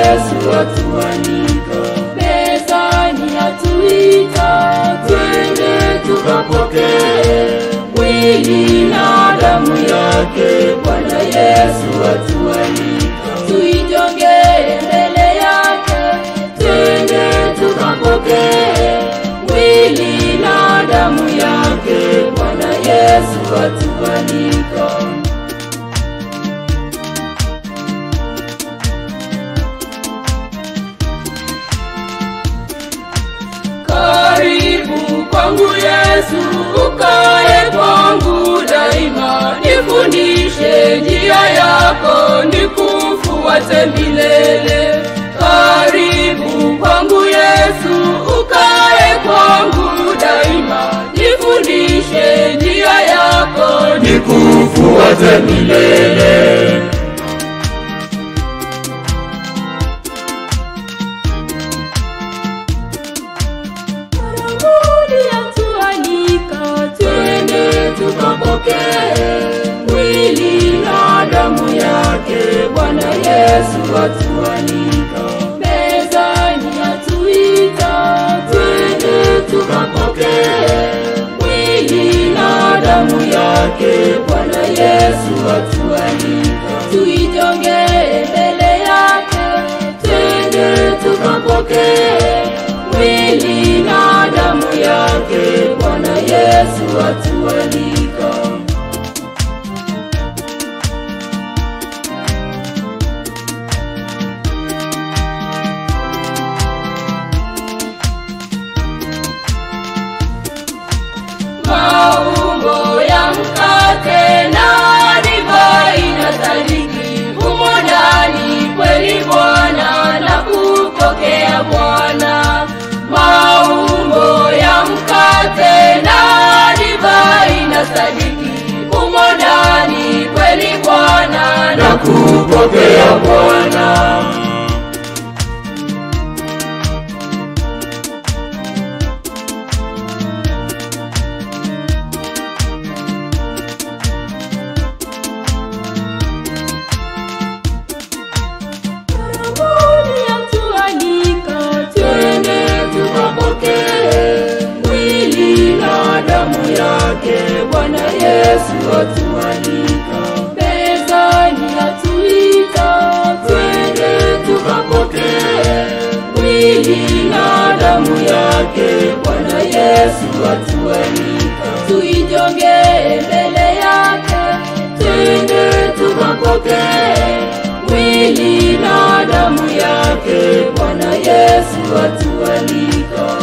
Yesu atualika, mezani atuita, twende tukapokee mwili na damu yake. Bwana Yesu atualika, tuijongee mbele yake, twende tukapokee mwili na damu yake. Bwana Yesu atualika. Karibu kwangu Yesu, ukae kwangu daima, nifundishe njia yako, nikufuate milele. Karibu kwangu Yesu, ukae kwangu daima, nifundishe njia yako, nikufuate milele. Karibuni atualika, twende tukapokee mwili na damu yake. Bwana Yesu atualika, mezani atuita, twende tukapokee mwili na damu yake. Bwana Yesu atualika, tuijongee mbele yake, twende tukapokee mwili na damu yake. Bwana Yesu atualika. Maumbo ya mkate na divai na sadiki humo ndani kweli Bwana na kupokea Bwana. Maumbo ya mkate na divai na sadiki humo ndani kweli Bwana na kupokea Bwana. Karibuni atualika, twende tukapokee mwili na damu yake. Bwana Yesu atualika, mezani atuita, twende tukapokee mwili na damu yake. Bwana Yesu atualika, tuijongee mbele yake, twende tukapokee mwili na damu yake. Bwana Yesu atualika.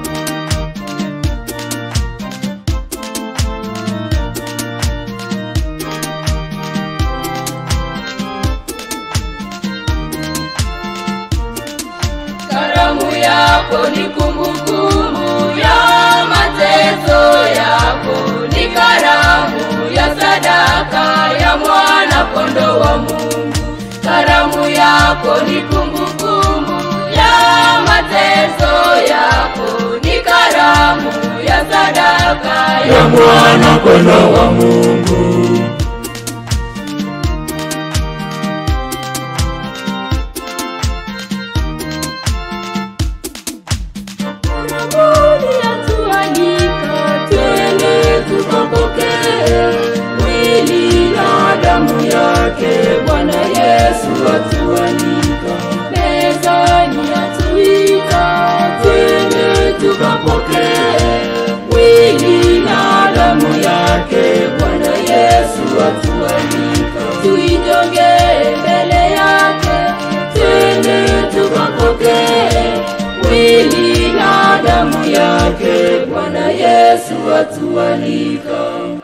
Karamu yako ni kumbukumbu ya mateso yako, ni karamu ya sadaka ya mwana kondoo wa Mungu. Karamu yako ni kumbukumbu ya mateso yako, ni karamu ya sadaka ya mwana kondoo wa Mungu. Karibuni atualika, twende tukapokee mwili na damu yake. Bwana Yesu atualika, mezani atuita, twende tukapokee mwili na damu yake. Bwana Yesu atualika, tuijongee mbele yake, twende tukapokee mwili na damu yake. Bwana Yesu atualika.